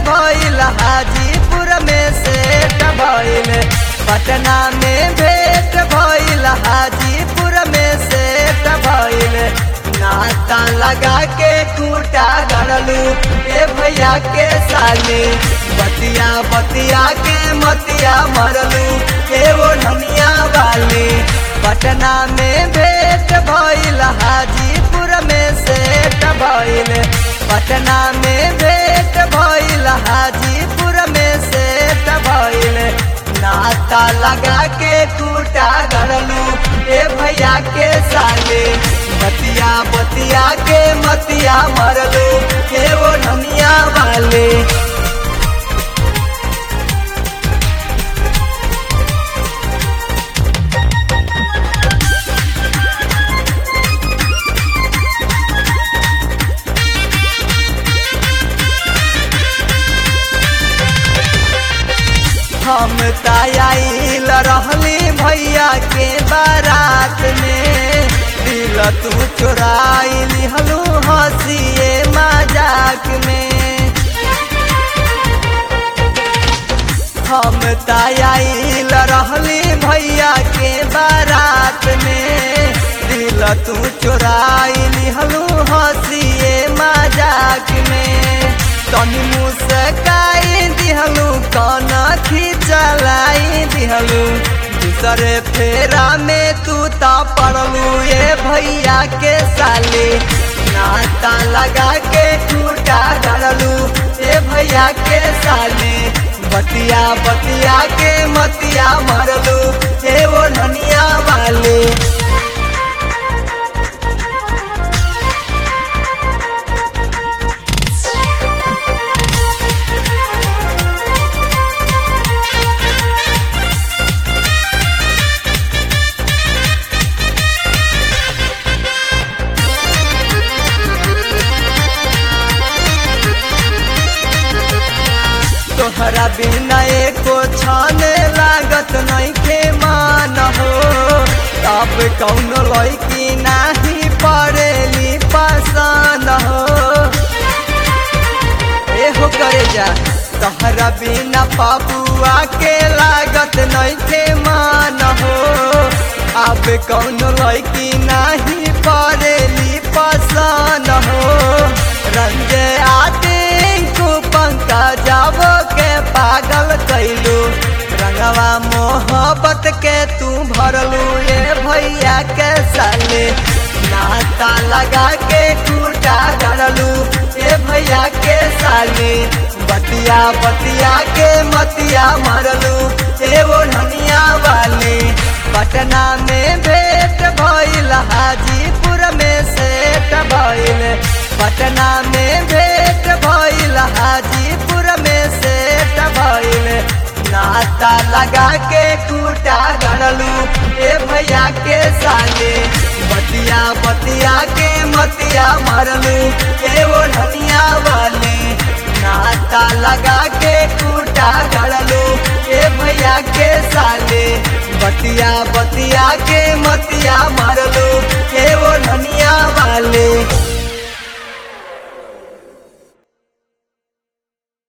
भइल हाजीपुर में सेट भइल पटना में भेंट भइल हाजीपुर में सेट भइल नाता लगा के कूटा गड़लू ए भैया के साली बतिया बतिया के मतिया मरलू ए वो नमिया वाली पटना में भेंट भइल हाजीपुर में सेट भइल पटना में भेंट भइल हाजीपुर में सेट भइल नाता लगा के टूटा गड़लू ए भैया के साले बतिया बतिया के मतिया मरलू ए वो नमिया वाले हम तायाइल रहली भैया के बारात में दिल तू चोराइली हलू हंसिए मजाक में हम तायाइल रहली भैया के बारात में दिल तू चोराइली हलू हंसिए मजाक में तनी मुस्काई दिहलू कन खिचलाई दिहलू दूसरे फेरा में तू ता पड़लू ये भैया के साले नाता लगा के टूटा गड़लू ये भैया के साले बतिया बतिया के मतिया मरलू ये वो धनिया वाले तोहरा बिना एको छाने लागत नहीं के मान हो अब कौन लड़की नाही पड़ेली पसंद हो एहो करे जा तोहरा बिना पापुआ के लागत नहीं के मान हो अब कौन लड़की नाही पड़ेली पसंद हो रंगे आते को पंका जाबो के पागल कैलू रंगवा मोहब्बत के तू भरलू ये भैया के साले नाता लगा के टूटा गड़लू ये भैया के साले बतिया बतिया के मतिया मरलू ये वो ननिया वाले पटना में भेंट भइल हाजीपुर में सेट भइल पटना में भेंट भइल हाजीपुर में सेट भइल नाता लगा के टूटा गड़लू ए भैया के साले बतिया बतिया के मतिया मरलू ए वो धनिया वाले नाता लगा के टूटा गड़लू ए भैया के साले बतिया बतिया के मतिया मरलू